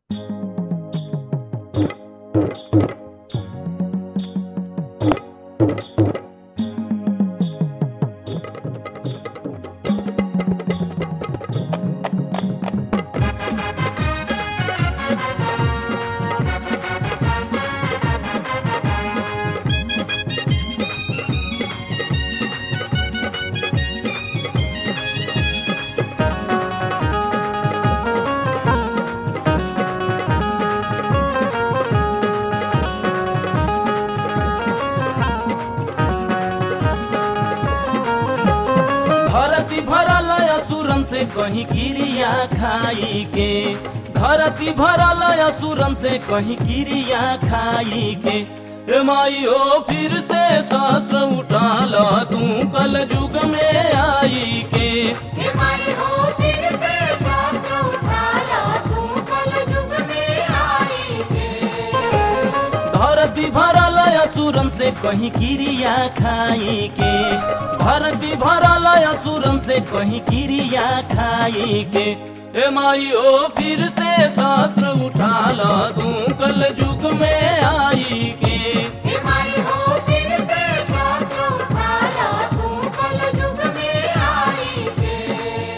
धरती भरल असुरन से कहीं क्रिया खाई के धरती भरल असुरन से कहीं क्रिया खाई के ए माई ओ फिर से शस्त्र उठा ल तू कल युग में आई के हे माई हो फिर से शास्त्र उठा ला तू कल युग में आई है धरती भरल असुरन से कहीं क्रिया खाई के धरती भरल असुरन से कहीं क्रिया खाई के ए माई ओ फिर से शस्त्र उठा ल तू कल युग में आई के हे माई हो फिर से शास्त्र उठा ला तू कल युग में आई है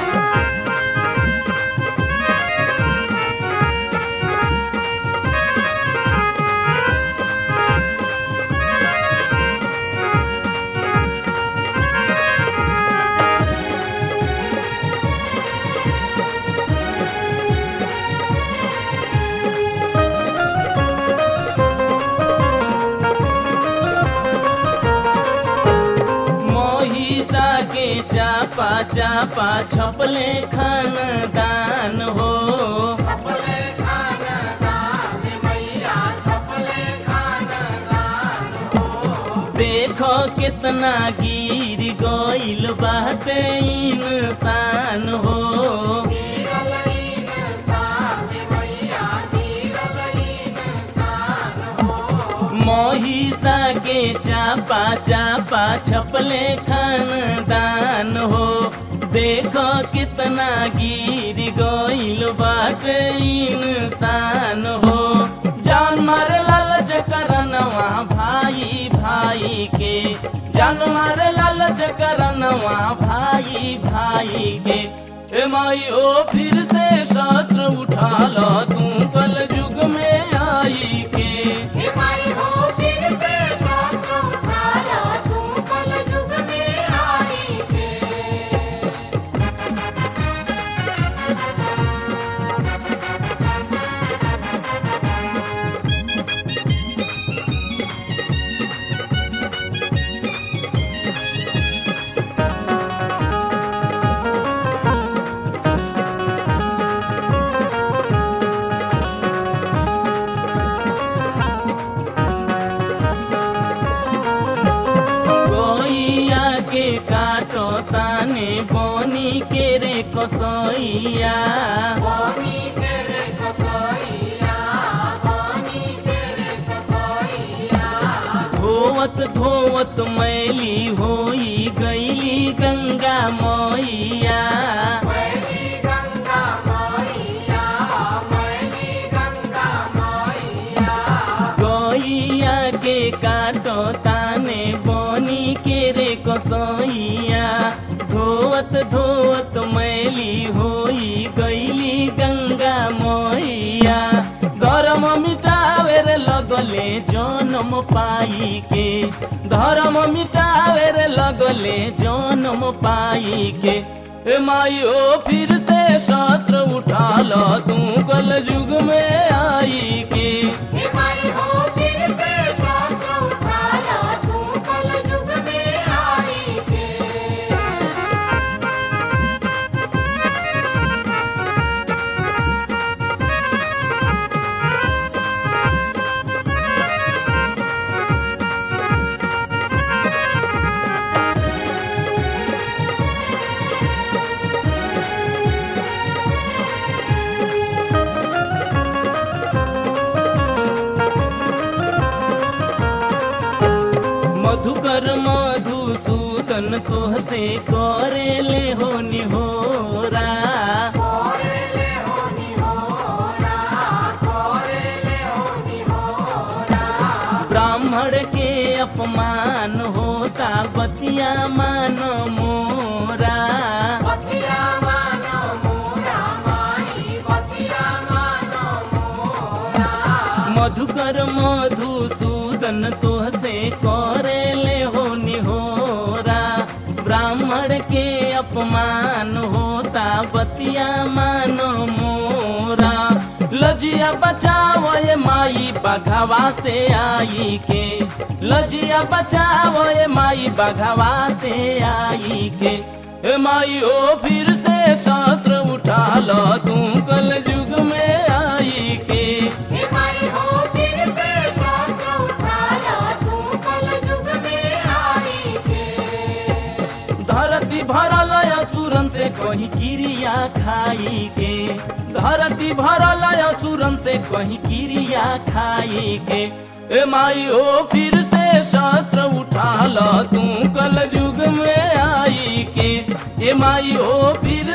महिषा के चापा चापा छपले खानदान हो छपले खाना दान मैया छपले खाना दान हो देखो कितना गिर गइल बाटे इंसान हो गिरल इंसान मैया गिरल इंसान हो महिषा के चापा चापा छपले खानदान हो देखो कितना गिर गइल बाटे इंसान हो जान मारे लालच करनवा भाई भाई के जान मारे लालच करनवा भाई भाई के ए माई ओ फिर से शस्त्र उठा लो तू कल युग में आई के हे माई हो फिर से शास्त्र उठा ला तू कल युग में आई है गोइया के काटो ताने बोनी के रे कसैया पानी तेरे कसैया पानी तेरे कसैया धोवत धोवत मैली होई गईली गंगा मैया मैली गंगा मैया मैली गंगा मैया गोइया के काटो ताने बोनी के रे कसैया धोवत धोवत मैली होई गईली गंगा मैया गरम मिटावे रे लगले जनम पाई के धर्म मिटावे रे लगले जनम पाई के ए माई ओ फिर से शस्त्र उठा लो तू कल युग में आई के हे माई हो फिर से शास्त्र उठा ला तू कल युग में आई है मधुकर मधुसूदन तोहसे करे ले हो निहोरा कोरेले होनी होरा अपमान होता बतिया मान मोरा बतिया मानो मोरा माई बतिया मानो मोरा मधुकर मधुसूदन तोहसे करे ले हो निहोरा ब्राह्मण के अपमान होता बतिया मानो मोरा लजिया बचाओ ये माई बघवा से आई के लजिया बचाओ ये माई बघवा से आई के ए माई ओ फिर से शास्त्र उठा लो तू कल युग में आई के हे माई हो फिर से शास्त्र उठा ला तू कल युग में आई के धरती भरल असुरन से कहीं क्रिया खाई के धरती भरल असुरन से कहीं क्रिया खाई के ए माई ओ फिर से शास्त्र उठा ल तू कल युग में आई के ए माई ओ फिर